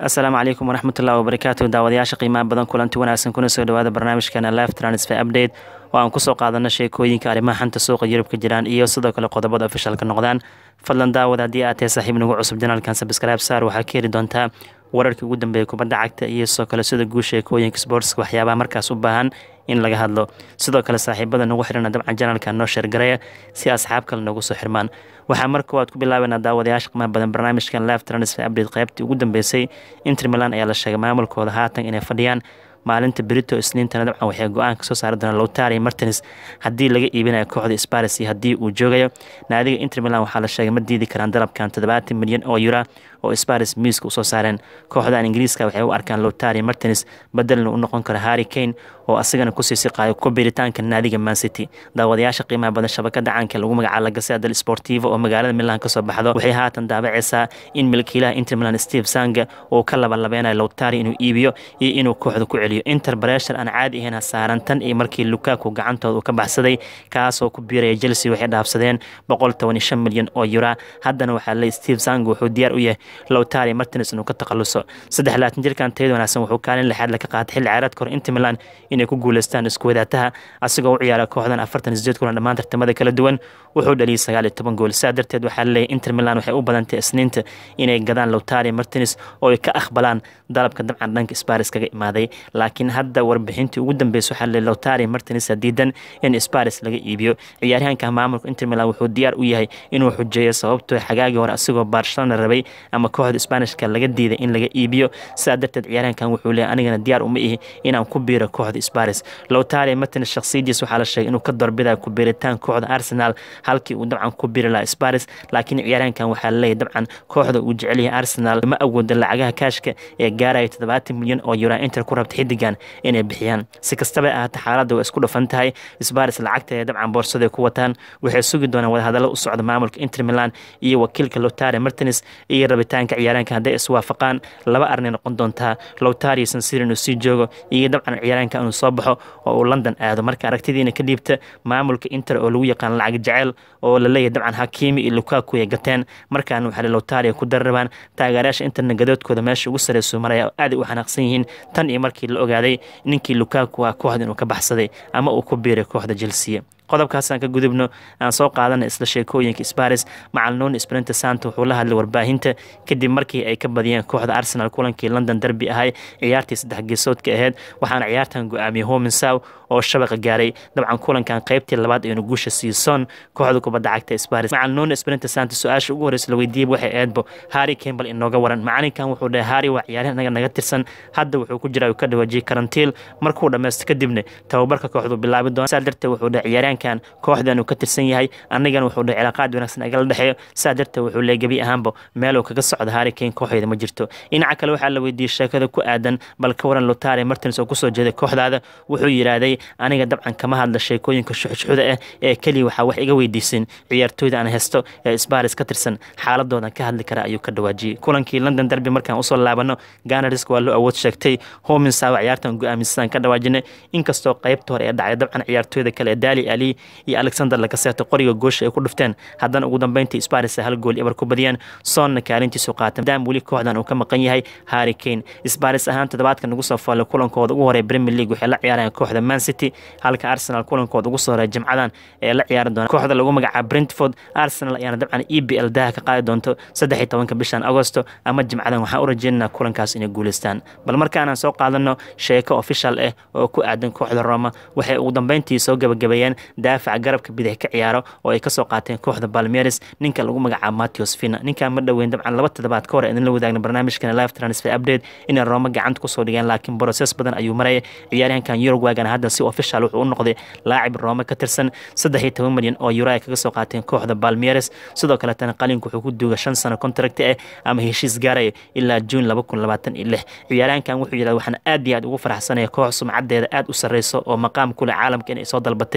asalaamu calaykum waraxmatullahi wabarakaatu daawadayaasha qiimaha badan kulanti wanaagsan kuna soo dhawaada barnaamijkeena live transfer update oo aan kusoo qaadano sheekooyinka arrimaha xanta suuqa yurub ka jiraan iyo sidoo kale qodobada ofishalka noqdaan fadlan daawad haddii aad tahay saaxiib nagu cusub janaalkan sabscribe saar waxaa ka heli doontaa wararkii ugu dambeeya kubadda cagta iyo sidoo kale sida guud sheekooyinka sportska waxyaabaha markaas u baahan in laga hadlo sidoo kale saaxiibada nagu xirana dabcan janaalka noo sheergareya si asxaab kale noogu soo xirmaan waxaa mar koowaad ku bilaabanaa daawadayaasha qiimaha badan barnaamijkan live transfer update qaybtii ugu dambeysay inter milan ayaa la sheegay maamulkooda haatan inay fadhiyaan maalinta berito isniintana dabcan waxay go-aan kasoo saari doonaan lowtari martins haddii laga iibinayo kooxda sparis iyo haddii uu joogayo naadiga inter milan waxaa la sheegay ma diidi karaan dalabkan toddobaatan milyan oo yura oo sparis miiska usoo saareen kooxdan ingiriiska waxay u arkaan lowtari martins bedelna u noqon karo harry kane oo asagana kusii siqaayo ku biiritaanka naadiga mancity daawadayaasha qiimaha badan shabakada caanka lagu magacaabo lagase del sportivo oo magaalada milan kasoo baxdo waxay haatan daabaceysaa in milkiilaha inter milan steve sanga uu ka labalabeynayo lowtari inuu iibiyo iyo inuu kooxda ku celiyo inter breshar aan caadi ahayn saaran tan iyo markii lukaku gacantooda uu ka baxsaday kaasoo ku biiraya chelsea waxay dhaafsadeen boqol toban iyo shan milyan oo yura haddana waxaa leey steve sanga wuxuu diyaar u yahay lowtari martins inuu ka takhaluso saddex laatan jirkan tayada wanaagsan wuxuu kaalin lixaad laga qaatay xilli ciyaareedka hor inter milan inay ku guuleystaan isku wadaataha asigoo u ciyaara kooxdan afartan sideed kulan dhammaan tartamada kala duwan wuxuu dhaliyay sagaal iyo toban gool saa darteed waxaa laleeyahy inter milan waxay u badantay isniinta inay gadaan lowtari martins oo ay ka aqbalaan dalabka dabcan dhanka sparis kaga imaaday laakiin hadda warbixintii ugu dambeysa waxaa laleeyahy lowtari martins diidan in sparis laga iibiyo ciyaaryahanka maamulka inter milan wuxuu diyaar u yahay inuu xujeeyo sababtoo xagaagii hore asigoo barcelona rabay ama kooxda sbanishka laga diiday in laga iibiyo saa darteed ciyaaryahankan wuxuu leeyahy anigana diyaar uma ihi inaan ku biiro kooxda sparis lowtari martins shakhsiyadiis waxaa la sheegay inuu ka doorbidayo ku biiritaan kooxda arsenal halkii uu dabcan ku biri lahaa sparis laakiin ciyaaryahankan waxaa laleeyahy dabcan kooxda uu jecel yahay arsenal ma awooda lacagaha kaashka ee gaaraya toddobaatan milyan oo yura inter ku rabta xidigan inay bixiyaan si kastaba ahaata xaaladda waa isku dhafan tahay sparis lacagta ee dabcan boorsaday ku wataan waxay sugi doonaan wadahadallo u socda maamulka inter milan iyo wakiilka lowtari martins iyo rabitaanka ciyaaryahanka hadday iswaafaqaan laba arnay noqon doontaa lowtari sansir inuu sii joogo iyo dabcan ciyaaryahanka inuu soo baxo oo uu london aado marka aragtidiina ka dhiibta maamulka inter oo lagu yaqaan lacag jecel oo la leeyahay dabcan hakiimi iyo lukaku ay gateen markaana waxaa lowtari ku dararabaan taageerayaasha interna gadoodkooda meesha ugu sareysu maraya oo aaday u xanaaqsan yihiin tan iyo markii la ogaaday ninkii lukaku ah kooxda inuu ka baxsaday ama uu ku biiray kooxda chelsea qodobkaasaan ka gudubno aan soo qaadana isla sheekooyinka sparis macalnuun sprinte santa wuxuu la hadlay warbaahinta kadib markii ay ka badiyeen kooxda arsenal kulankii london derby ahay ciyaartii saddex geesoodka aheyd waxaana ciyaartan go-aamiyey hominsaw oo shabaqa gaaray dabcan kulankan qaybtii labaad aynu guusha siison kooxda kubadda cagta sparis macalnuun sprinte santa su-aasha ugu horeysa la weydiiyey waxay eedbo harry campbell inooga waran macalinkan wuxuu dhahay harry waa ciyaaryahan naga naga tirsan hadda wuxuu ku jiraa uu ka dhawaajiyey karantiil markuu dhammaysto kadibna tababarka kooxdu bilaabi doona saa darteed wuxuu dhahay ciyaaryahan kooxdan uu ka tirsan yahay anigana wuxuu dhahay cilaaqaad wanaagsan agala dhexeeyo saa darteed wuxuu leey gebi ahaanba meeluu kaga socdo harry kane kooxeeda ma jirto dhinaca kale waxaa la weydiiyey sheekada ku aadan bal ka waran lotari martins oo kusoo jeeday kooxdaada wuxuu yidhaahday aniga dabcan kama hadla sheekooyinka shuxshuxda ah ee keliya waxaa wax iga weydiisin ciyaartooyda aan hesto ee sbaris ka tirsan xaaladoodan ka hadli kara ayuu ka dhawaajiyey kulankii london derby markaan usoo laabano ganarisk waa loo awood sheegtay hominsawa ciyaartan go-aamisadaan ka dhawaajinay inkastoo qaybta hore ee dhacday dabcan ciyaartooyda kale ee daali ali iyo alexander lakaseeto qoriga goosha ay ku dhufteen haddana ugu dambeyntii sparis hal gool ibar ku badiyeen soonna kaalintiisu qaatay maadaama weli kooxdan uu ka maqan yahay harry kane sparis ahaan toddobaadkan ugu soo faallay kulankooda ugu horey premier league waxay la ciyaarayaan kooxda man city halka arsenal kulankooda ugu soo horeey jimcadan ee la ciyaari doona kooxda lagu magacaabo brentford arsenal ayaana dabcan e b l daha ka qaadi doonto saddex iyo tobanka bishan agosto ama jimcadan waxaan u rajeynaynaa kulankaas inay guuleystaan bal markaanaan soo qaadano sheeko official ah oo ku aadan kooxda roma waxay ugu dambeyntii soo gabagabeeyeen daafaca garabka bidix ka ciyaaro oo ay kasoo qaateen kooxda balmeres ninka lagu magacaabo matios fina ninkan ma dhoweyn dabcan laba toddobaad ka hor idinla wadaagna barnaamijkan live transfer update inay roma gacanta kusoo dhigeen laakiin broses badan ayuu maraya ciyaaryahankan yurugwagana hadda si official wuxuu u noqday laacib roma ka tirsan saddex iyo toban milyan oo euro ay kaga soo qaateen kooxda balmeres sidoo kaletana qalinku wuxuu ku duuga shan sano contract ah ama heshiis gaaraya ilaa juun laba kun labaatan iyo lix ciyaaryahankan wuxuu yidhahda waxaan aad iyo aad ugu faraxsanaya koox sumcadeeda aad u sarreyso oo maqaam kule caalamka inay soo dalbatay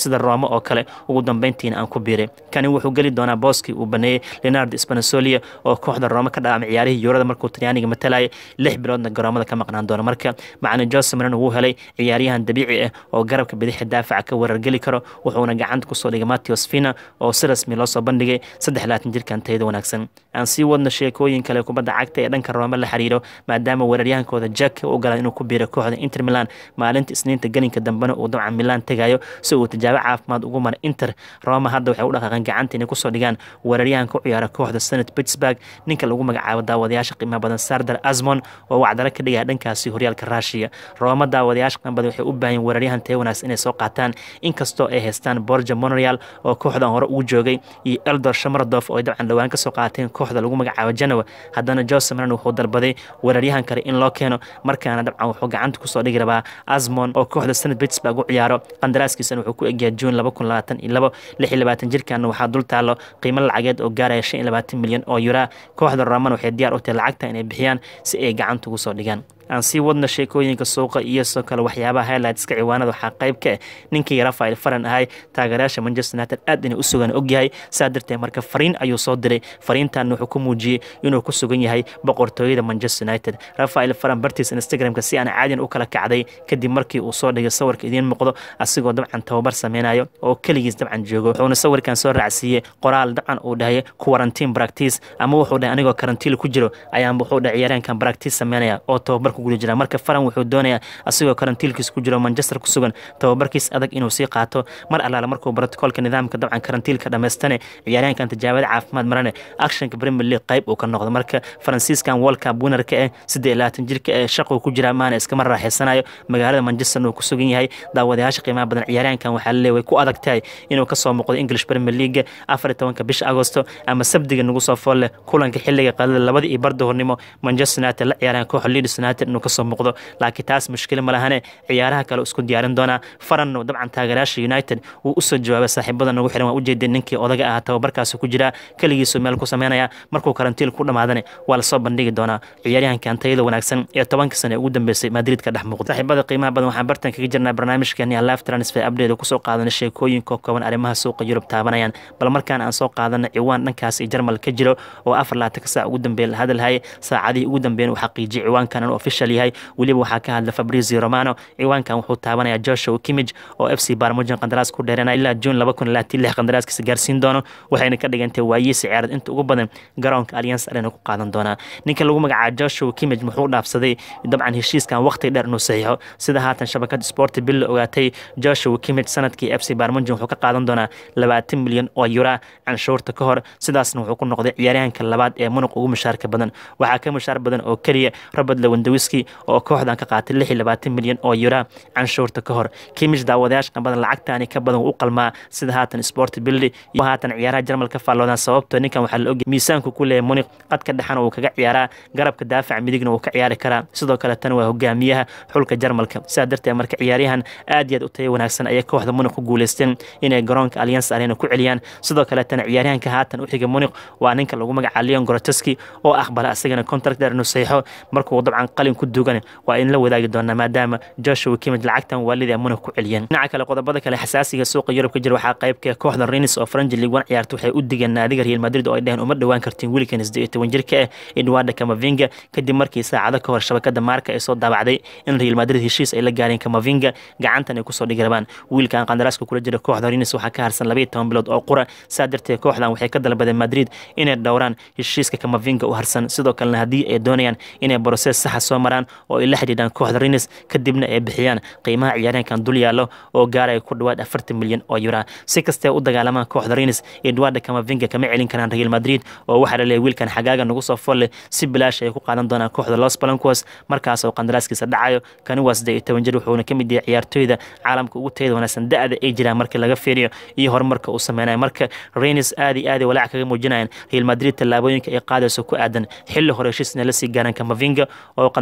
sida roma oo kale ugu dambeyntiina aan ku biiray kani wuxuu geli doonaa booskii uu baneeyey leonardo spanasolia oo kooxda roma ka dhaamay ciyaarihii yuurada markuu talyaaniga matalayay lix biloodna garoomada ka maqnaan doona marka macalin jose marino wuu helay ciyaaryahan dabiici ah oo garabka bidixi daafaca ka weerargeli karo wuxuuna gacanta kusoo dhigay matios fina oo si rasmi loo soo bandhigay saddex laatan jirkan tayada wanaagsan aan sii wadno sheekooyin kale kubadda cagta ee dhanka roome la xiriiro maadaama weeraryahankooda jack u ogolaa inuu ku biiro kooxda inter milan maalinta isniinta gelinka dambena uu dabcan milan tegayo si uu tijaabo caafimaad ugu mara inter roma hadda waxay u dhaqaaqeen gacanta inay kusoo dhigaan weeraryahanka u ciyaara kooxda senate pittsburg ninka lagu magacaabo daawadayaasha qiimaha badan sardar asmon oo wacdalo ka dhigaya dhankaasi horyaalka raashiya rooma daawadayaasha qiimaha badan waxay u baahan weeraryahan taya wanaagsan inay soo qaataan inkastoo ay haystaan borja monreal oo kooxdan hore ugu joogay iyo eldor shamardov oo ay dabcan dhowaan kasoo qaateen kooxda lagu magacaabo janowa haddana jose maran wuxuu dalbaday weeraryahan kale in loo keeno markaana dabcan wuxuu gacanta kusoo dhigi rabaa asmon oo kooxda senate pittsburg u ciyaaro qandaraaskiisana wuxuu ku egyahay juun laba kun labaatan iyo labo lix iyo labaatan jirkaana waxaa dul taalo qiimo lacageed oo gaaraya shan iyo labaatan milyan oo yura kooxda roman waxay diyaar u tahay lacagta inay bixiyaan si ay gacanta ugu soo dhigaan aan sii wadna sheekooyinka suuqa iyo sidoo kale waxyaabaha highlightska ciwaanada waxaa qayb ka ah ninkii rafael faran ahay taageerayaasha manchester united aad inay u sugan ogyahay saa darteed marka fariin ayuu soo diray fariintan wuxuu ku muujiyey inuu ku sugan yahay boqortooyada manchester united rafael faran bartiis instagramka si aan caadiyan u kala kacday kadib markii uu soo dhigay sawirka idiin muuqdo asigoo dabcan tababar sameynayo oo keligiis dabcan joogo wuxuuna sawirkan soo raacsiiyey qoraal dabcan uu dhahay quarantine practice ama wuxuu dhahay anigoo karantiil ku jiro ayaan wuxuu dhahay ciyaaryahankan practice sameynaya oo tababar guda jira marka faran wuxuu doonayaa asigoo karantiilkiis ku jiro manchester ku sugan tababarkiis adag inuu sii qaato mar allaale markuu brotocolka nidaamka dabcan karantiilka dhammaystane ciyaaryahankan tijaabada caafimaad marane actionka premier league qayb uu ka noqdo marka faransiiskan world cup winnerka eh siddeed labaatan jirka ee shaquu ku jira maana iskama raaxaysanayo magaalada manchester uu ku sugan yahay daawadayaasha qiimaha badan ciyaaryahankan waxaa la leeyahay ku adag tahay inuu kasoo muuqdo english premier league afar iyo tobanka bisha agosto ama sabdiga nagu soo fool leh kulanka xilliga qalada labada iyo barda hornimo manchester united la ciyaaraan kooxa leeds united inuu kasoo muuqdo laakiin taas mushkila ma lahane ciyaaraha kale isku diyaarin doonaa faranno dabcan taageerayaasha united wuu usoo jawaabay saaxiibada nagu xiran waa ujeedeen ninkii odaga ahaa tababarkaasi ku jira keligiisu meel ku sameynaya markuu karantiil ku dhamaadane waa lasoo bandhigi doonaa ciyaaryahankan tayada wanaagsan ee tobanka sane ugu dambeysay madrid ka dhex muuqda saaxiibada qiimaha badan waxaan bartan kaga jirnaa barnaamijkeeni live transfer update kusoo qaadana sheekooyinka kooban arrimaha suuqa yurub taabanayaan bal markaan aan soo qaadana ciwaan dhankaas iyo jarmal ka jiro oo afar laatanka saac ugu dambeeya la hadalhayay saacadihii ugu dambeeyana uu xaqiijiyay ciwaankan inuu official yahay weliba waxaa ka hadla fabrizio romano ciwaankan wuxuu taabanayaa joshua kimij oo f c barmujan qandaraas ku dheerana ilaa juun laba kun labaatan lix qandaraaskiisa gaarsiin doono waxayna ka dhigantay waayiisi ciyaarad inta ugu badan garoonka alliance arena ku qaadan doonaa ninka lagu magacaabo joshua kimij muxuu dhaafsaday dabcan heshiiskan waqti dheer inuu saxiixo sida haatan shabakada sport bill ogaatay joshua kimij sanadkii f c barmujan wuxuu ka qaadan doonaa labaatan milyan oo yura canshuurta ka hor sidaasna wuxuu ku noqday ciyaaryahanka labaad ee munuq ugu mushaarka badan waxaa ka mushaar badan oo keliya robert lewandawiski oo kooxdan ka qaatay lix iyo labaatan milyan oo yura canshuurta ka hor kimij daawadayaashka badan lacagtaani ka badan u qalmaa sida haatan sport bildi iyo haatan ciyaaraha jarmal ka faalloodaan sababtoo ninkan waxaa la ogay miisaanku ku leeyahay muniq qadka dhexana uu kaga ciyaaraa garabka daafaca midigna uu ka ciyaari karaa sidoo kale tan waa hogaamiyaha xulka jarmalka sidaa darteed marka ciyaaryahan aad iyo aad u tayo wanaagsan ayay kooxda muniq ku guuleysteen inay garoonka alliance arena ku celiyaan sidoo kale tan ciyaaryahanka haatan u xiga muniq waa ninka lagu magaca leon goroteski oo aqbala asagana contract dheer inuu saxiixo markuu dabcan qalin ku duugan waa in la wadaagi doonaa maadaama joshua kimij lacagtan waalidii amuna ku celiyeen dhinaca kale qodobada kale xasaasiga suuqa yurub ka jira waxaa qaybka kooxda renis oo faranji league one ciyaarta waxay u digeen naadiga real madrid oo ay dheheen uma dhowaan kartiin wiilkan isdeed iyo toban jirka ah edwarda kamavinga kadib markii saacado ka hor shabakada maarka ay soo daabacday in real madrid heshiis ay la gaareen kamavinga gacantan ay kusoo dhigi rabaan wiilkan qandaraaska kula jira kooxda renis waxaa ka harsan labaiyo toban bilood oo qura saa darteed kooxdan waxay ka dalbadeen madrid inay dhowraan heshiiska kamavinga u harsan sidoo kalena haddii ay doonayaan inay brosees saxa soo maraan oo ay la xidhiidhaan kooxda renis kadibna ay bixiyaan qiimaha ciyaaryahankan dul yaallo oo gaaraya ku dhawaad afartan milyan oo yura si kastee u dagaalamaan kooxda renis edwarda kamavinga kama celin karaan real madrid oo waxaa la leeyahy wiilkan xagaaga nagu soo folle si bilaash ay ku qaadan doonaan kooxda los balancos markaas oo qandaraaskiisa dhacayo kani waa siddeed iyo toban jir wuxuuna ka mid yahay ciyaartooyda caalamka ugu tayada wanaagsan da-da ay jiraan markii laga fiiriyo iyo horumarka uu sameynayo marka renis aad iyo aad ay walaac kaga muujinayaan real madrid tallaabooyinka ay qaadayso ku aadan xilli hore heshiis inay la sii gaaraan kamavinga oo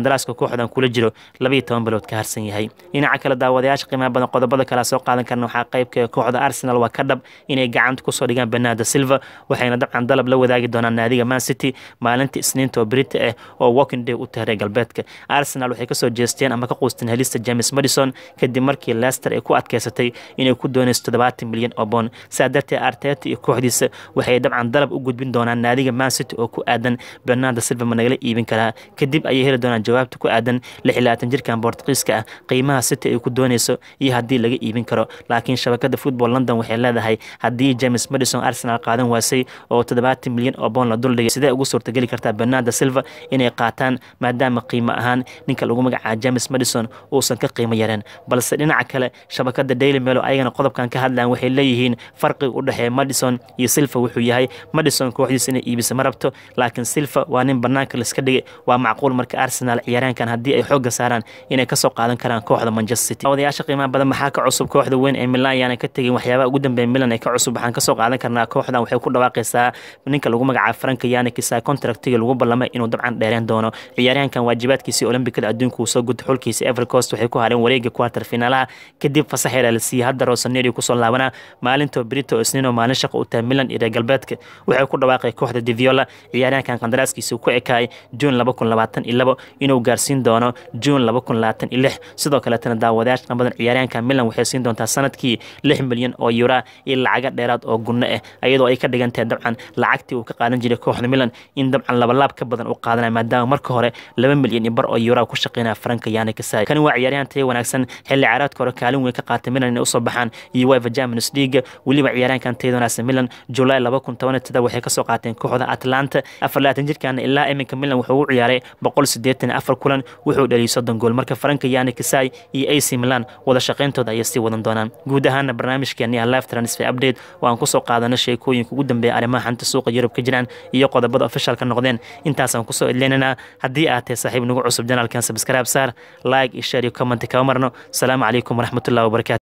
qandaraaska kooxdan kula jiro labayo toban bilood ka harsan yahay dhinaca kale daawadayaasha qiimaha badan qodobada kale soo qaadan karna waxaa qaybka kooxda arsenal waa ka dhab inay gacanta kusoo dhigaan bernardo silva waxayna dabcan dalab la wadaagi doonaan naadiga man city maalinta isniinta oo berita ah oo walking day u tahay reer galbeedka arsenal waxay kasoo jeesteen ama ka quusteen helista james madison kadib markii leicester ay ku adkeysatay inay ku doonayso toddobaatan milyan oo boon sidaa darteed arteta iyo kooxdiisa waxay dabcan dalab u gudbin doonaan naadiga man city oo ku aadan bernardo silva ma nagala iibin karaa kadib ayay heli doonaan jawaabta ku aadan lix iyo labaatan jirkan bortuqiiska ah qiimaha city ay ku doonayso iyo haddii laga iibin karo laakiin shabakada football london waxay leedahay haddii james madison arsenal qaadan waasay oo toddobaatan milyan oo boon la duldhigay sidee ugu suurtageli kartaa bernardo silva inay qaataan maadaama qiimo ahaan ninka lagu magacaaba james madison uusan ka qiimo yareen balse dhinaca kale shabakada daily melo ayagana qodobkan ka hadlaan waxay leeyihiin farqiga u dhexeeya madison iyo silva wuxuu yahay madison kooxdiisa inay iibisa ma rabto laakiin silva waa nin banaanka laiska dhigay waa macquul marka arsenal ciyaaraankan haddii ay xooga saaraan inay kasoo qaadan karaan kooxda manchester city odayaasha qiimaha badan maxaa ka cusub kooxda weyn ee milan ayaana ka tegin waxyaabaha ugu dambeeya milan ee ka cusub waxaan kasoo qaadan karnaa kooxdan waxay ku dhawaaqaysaa ninka lagu magacaabo franka yanikisa contractiga lagu ballamay inuu dabcan dheereen doono ciyaaryahankan waajibaadkiisii olombikada adduunka uu soo gudta xulkiisa evercost waxay ku hareen wareega quarter finaalaha kadib fasaxeela la siiyey hadda rosaneri kusoo laabanaa maalinta brito isniinoo maalin shaqo u tahay milan iyo reer galbeedka waxay ku dhawaaqay kooxda diviola ciyaaryahankan qandaraaskiisa ku ekaay juun laba kun labaatan iyo labo inuu gaarsiin doono juun laba kun labaatan iyo lix sidoo kaletana daawadayaasha badan ciyaaryahanka milan waxay siin doontaa sanadkii lix milyan oo yura iyo lacaga dheeraad oo gunno ah iyadoo ay ka dhigan tahay dabcan lacagtii uu ka qaadan jiray kooxda milan in dabcan labalaab ka badan u qaadanaya maadaama marka hore laba milyan iyo bar oo yura ku shaqeynaya franka yaani kasay kani waa ciyaaryahan taya wanaagsan xilli ciyaareedka hore kaalin weyn ka qaatay milan inay usoo baxaan iyo uefa champions league weliba ciyaaryahankan tayada wanaagsan milan july laba kun toban tada waxay kasoo qaateen kooxda atlanta afar labaatan jirkan ilaa iminka milan wuxuu u ciyaaray boqol sideetan afar kulan wuxuu dhaliyay soddon gool marka franka yaani kasay iyo ac milan wada shaqeyntooda ayay sii wadan doonaan guud ahaana barnaamijkeeni live transfer update oo aan kusoo qaadano sheekooyinka ugu dambeeya arrimaha xanta suuqa yurub ka jiraan iyo qodobada officialka noqdeen intaasaan kusoo edleynaynaa haddii aad tahay saaxiib nagu cusub janaalkan subscribe saar like iyo share iyo comment kama marno asalaamu calaykum waraxmatullahi wabarakatu